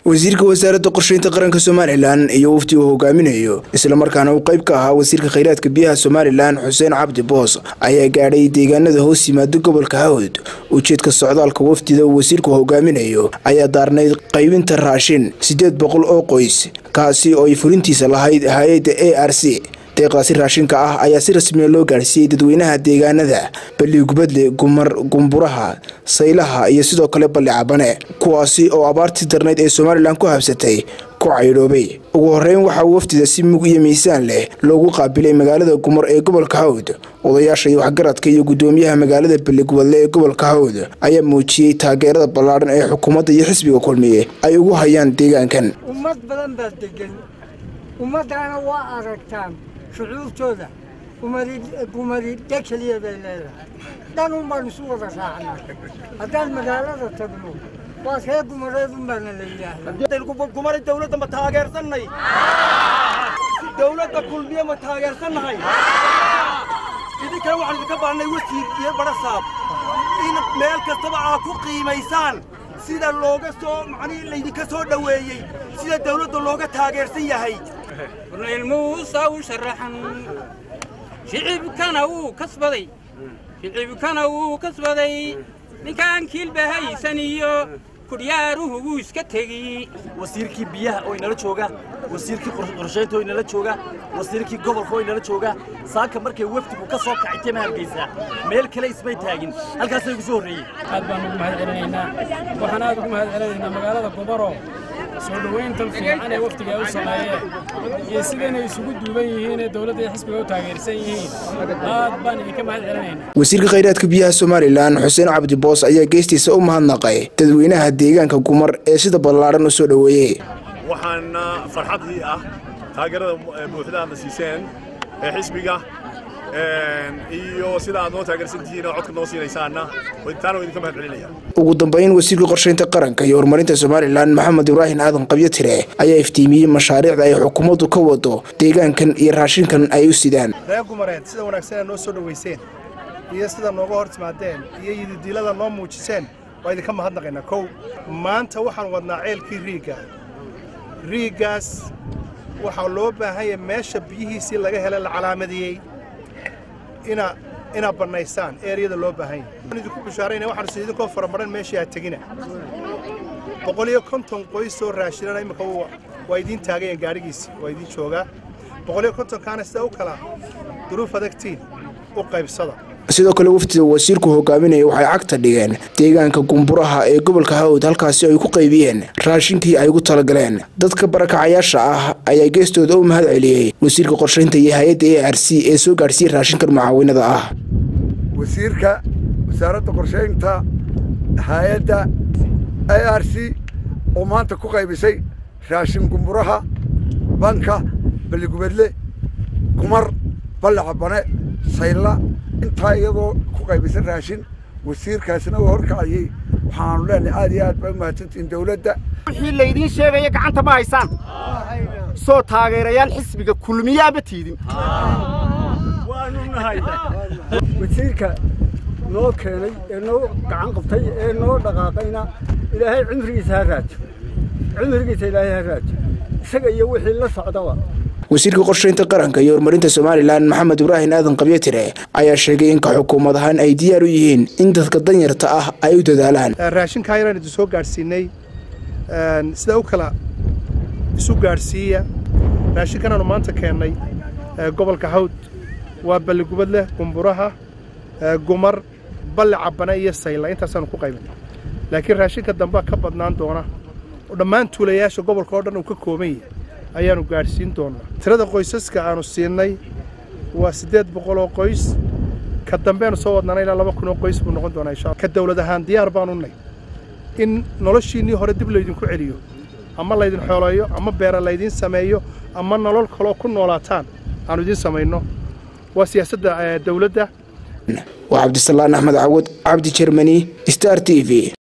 wasiirka wasaaradda qorsheynta qaranka somalilan iyo wafdi uu hogaaminayo islamarkaana uu qayb ka ahaa wasiirka khayraadka biyaha somalilan xuseen cabdi boos ayaa gaadhay deegaanada hoos yimaada gobolka hawd ujeedka socdaalka wafdida uu wasiirku hogaaminayo ayaa daarnayd qaybinta raashin siddeed boqol oo qoys kaasi oo ay fulintiisa lahayd hay-adda a r c deeqaasi raashinka ah ayaa si rasmiya loo gaadhsiiyey dadweynaha deegaanada balligubadle gumar gumburaha saylaha iyo sidoo kale balli cabane kuwaasi oo abaartii darnayd ee somalilan ku habsatay ku caydhoobay ugu horeyn waxaa wafdida si mug iyo miisaan leh loogu qaabilay magaalada gumar ee gobolka hawd odayaasha iyo waxgaradka iyo gudoomiyaha magaalada balligubadle ee gobolka hawd ayaa muujiyey taageerada ballaadhan ee xukuumadda iyo xisbiga kulmiye ay ugu hayaan deegaankan ummad badan baa degan ummaddaana waa aragtaan shucuurtooda gumaridhe keliya bay leedahay dhan un baan isu wada raacnaa haddaan magaalada tagno waa ree gumareed un baana la yidhaahdaa gumari dawladda ma taageersannay dawladda kulmiye ma taageersannahay idinkana waxaan idinka baahannay wasiir iyo barasaab in meel kastaba aad ku qiimaysaan sida looga soo macnihii laydinka soo dhoweeyey sida dawladda looga taageersan yahay ilmuusa u sharaxan shicibkana wuu kasbaday shicibkana wuu kasbaday ninkaan kiilba haysan iyo kudhiyaaruhu wuu iska tegi wasiirkii biyaha oo inala jooga wasiirkii qorshaynta oo inala jooga wasiirkii gobolka oo inala jooga saaka markay wafdigu ka soo kacay tema hargeysa meel kale ismay taagin halkaasay ugu soo horreeyey aad baan ugu mahad celinaynaa waxaan aad ugu mahad celinaynaa magaalada goboro soo dhowayntan fiican ee waftiga ay u sameeyeen iyo sidaynay isugu duuban yihiin ee dowladda iyo xisbiga u taageersan yihiin aad baan idinka mahad celinaynaa wasiirka khayraadka biyaha somalilan xuseen cabdi boos ayaa geestiisa u mahadnaqay dadweynaha deegaanka gumar ee sida ballaadhan u soo dhoweeyey waxaana farxadii ah taageerada buuxda aadna siiseen ee xisbiga iyo sida aad noo taageersantihiin oo codka noo siinaysaanna taana idinka mahad celinaya ugu dambayn wasiirka qorshaynta qaranka iyo horumarinta somalilan maxamed ibraahim aadan qabyo tire ayaa iftiimiyey mashaariicda ay xukuumaddu ka wado deegaankan iyo raashinkan ay u sidaan reer gumareed sida wanaagsan aad noo soo dhowayseen iyo sida nooga hor timaadeen iyo yididiilada noo muujiseen waa idinka mahadnaqaynaa kow maanta waxaan wadnaa ceelkii riigga riiggaas waxaa loo baahanya meesha biyihiisii laga helay la calaamadeeyey ina inaad bannaysaan eeriyada loo baahan yahay waxaan idinku bishaarayna waxaan is idinkoo faramaran meeshii aad tegina boqol iyo konton qoys oo raashinana imika waa idiin taagayeen gaadhigiisii waa idiin joogaa boqol iyo kontonkaana sida u kala duruuf adagtiin u qaybsada sidoo kale wafdida wasiirku hogaaminaya waxay cagta dhigeen deegaanka gumburaha ee gobolka hawd halkaasi ay ku qaybiyeen raashinkii ay ugu talagaleen dadka barakacayaasha ah ayaa geestooda u mahad celiyey wasiirka qorshaynta iyo hay-adda a r c ee soo gaadhsiiyey raashinkan mucaawinada ah wasiirka wasaaradda qorshaynta hay-adda a r c oo maanta ku qaybisay raashin gumburaha banka balligubadle kumar balle cabane saylla intaa iyadoo ku qaybisan raashin wasiirkaasna uu horkacayey waxaanu leenahay aad iyo aad baa u mahadsantihiin dawladda wixii laydiin sheegaya gacanta ma haysaan soo taageerayaal xisbiga kulmiyaaba tiidin wasiirka noo keenay ee noo gacan qabtay ee noo dhaqaaqayna ilaahay cimrigiisa ha raajo cimrigiisa ilaahay ha raajo isaga iyo wixii la socdaba wasiirka qorshaynta qaranka iyo horumarinta somalilan maxamed ibraahim aadan qabyatire ayaa sheegay in ka xukuumad ahaan ay diyaar u yihiin in dadka danyarta ah ay u dadaalaan raashinkaa yaraan idin soo gaadhsiinay sida u kala isu gaadhsiiya raashinkanaanu maanta keennay gobolka hawd waa balligubadleh gumburaha gumar balle cabane iyo sayla intaasaanu ku qaybin laakiin raashinka dambea ka badnaan doona oo dhammaan tuulayaasha gobolka oo dhan uu ka kooban yahay ayaanu gaadhsiin doonnaa tirada qoysaska aanu siinay waa siddeed boqol oo qoys ka dambeanu soo wadnana ilaa laba kun oo qoys buu noqon doonaa insha ka dawlad ahaan diyaar baanu nay in noloshiinnii hore dib laydinku celiyo ama laydin xooleeyo ama beera laydiin sameeyo ama nolol kaloo ku noolaataan aanu idiin samayno waa siyaasadda dawladda waa cabdisalaan axmed cawad cabdi jermani star t v